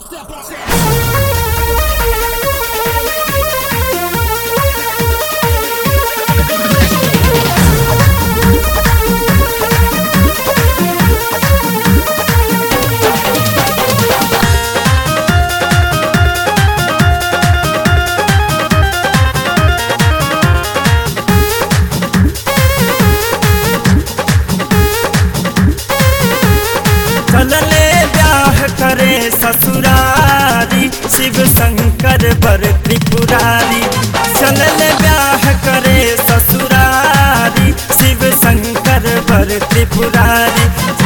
चलले ब्याह करे ससुरारी शिव शंकर बर त्रिपुरारी चलले ब्याह करे ससुरारी शिव शंकर बर त्रिपुरारी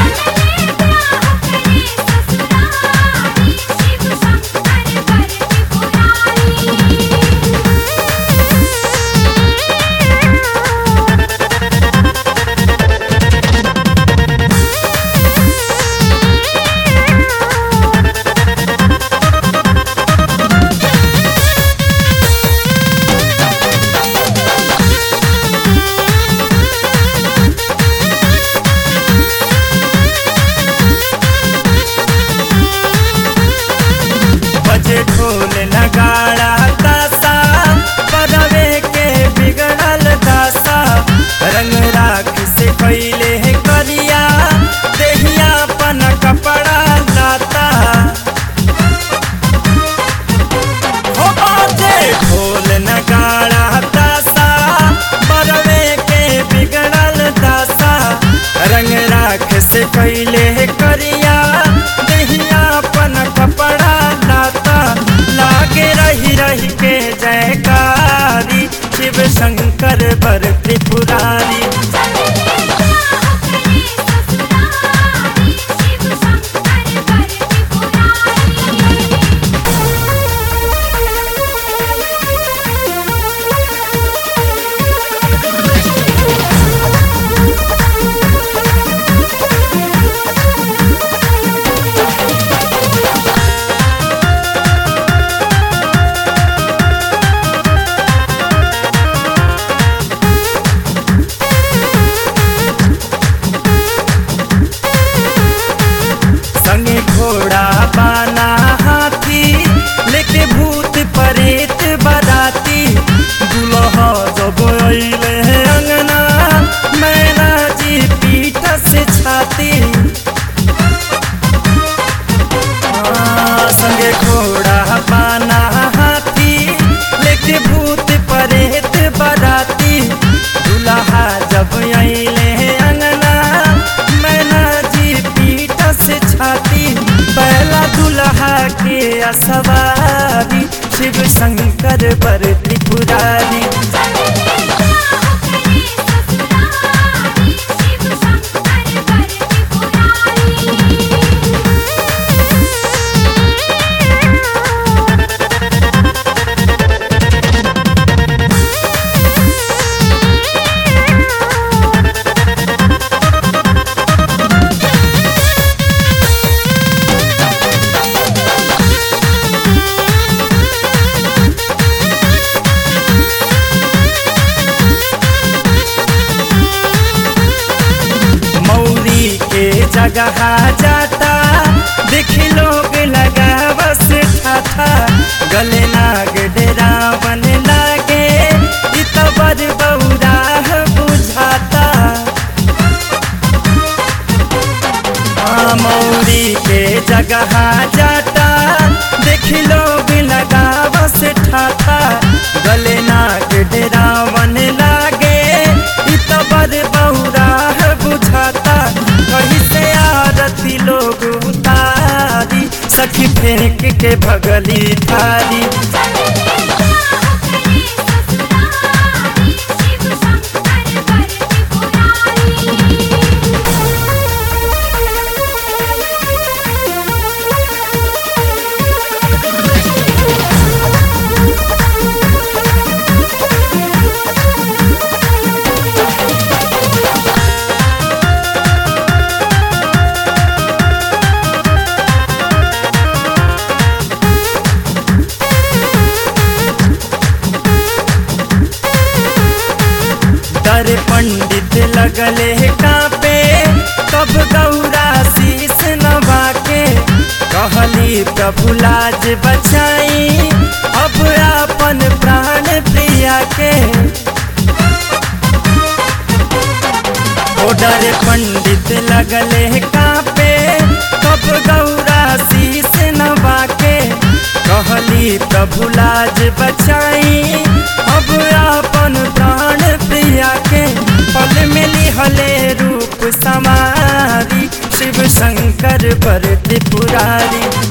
बजे ढोल नगाड़ा तासा परवे के बिगड़ल दासा रंग राख से पहले करिया देहिया पन कपड़ा लाता हो बाजे ढोल नगाड़ा तासा परवे के बिगड़ल दासा रंग राख से पहले करिया देहिया पन कपड़ा लाता लागे रही रही के जयकारी शिव शंकर बर त्रिपुरारी संगे घोड़ा बाना हाथी लेके भूत परेत बराती दुल्हा जब अइले अंगना मैना जी पीठ से छाती हाँ, संगे घोड़ा बाना हाथी लेके भूत परेत बराती दुल्हा जब अइले अंगना मैना जी पीठ से छाती पहला दुल्हा के असवारी शिव शंकर बर त्रिपुरारी मौरी के जगह जाता देख लोग लगा बस ठाठा गले नाग डेरावन लागे इ तो बड़ बौरा बुझाता हाँ, मौरी के जगह जाता देख लोग लगा बस ठाठा गले नाग डेरावन लागे इ तो बड़ बौरा बुझाता कहीं से आरती लोग उतारी सखी फेंक के भगली थारी कहली प्रभु लाज बचाई अब अपन प्राण प्रिया के ओडर पंडित लगले कापे कब गौरा शीस नवा के कहली प्रभु लाज बचाई अब अपन प्राण प्रिया के पल मिली हले रूप समारी शिव शंकर पर त्रिपुरारी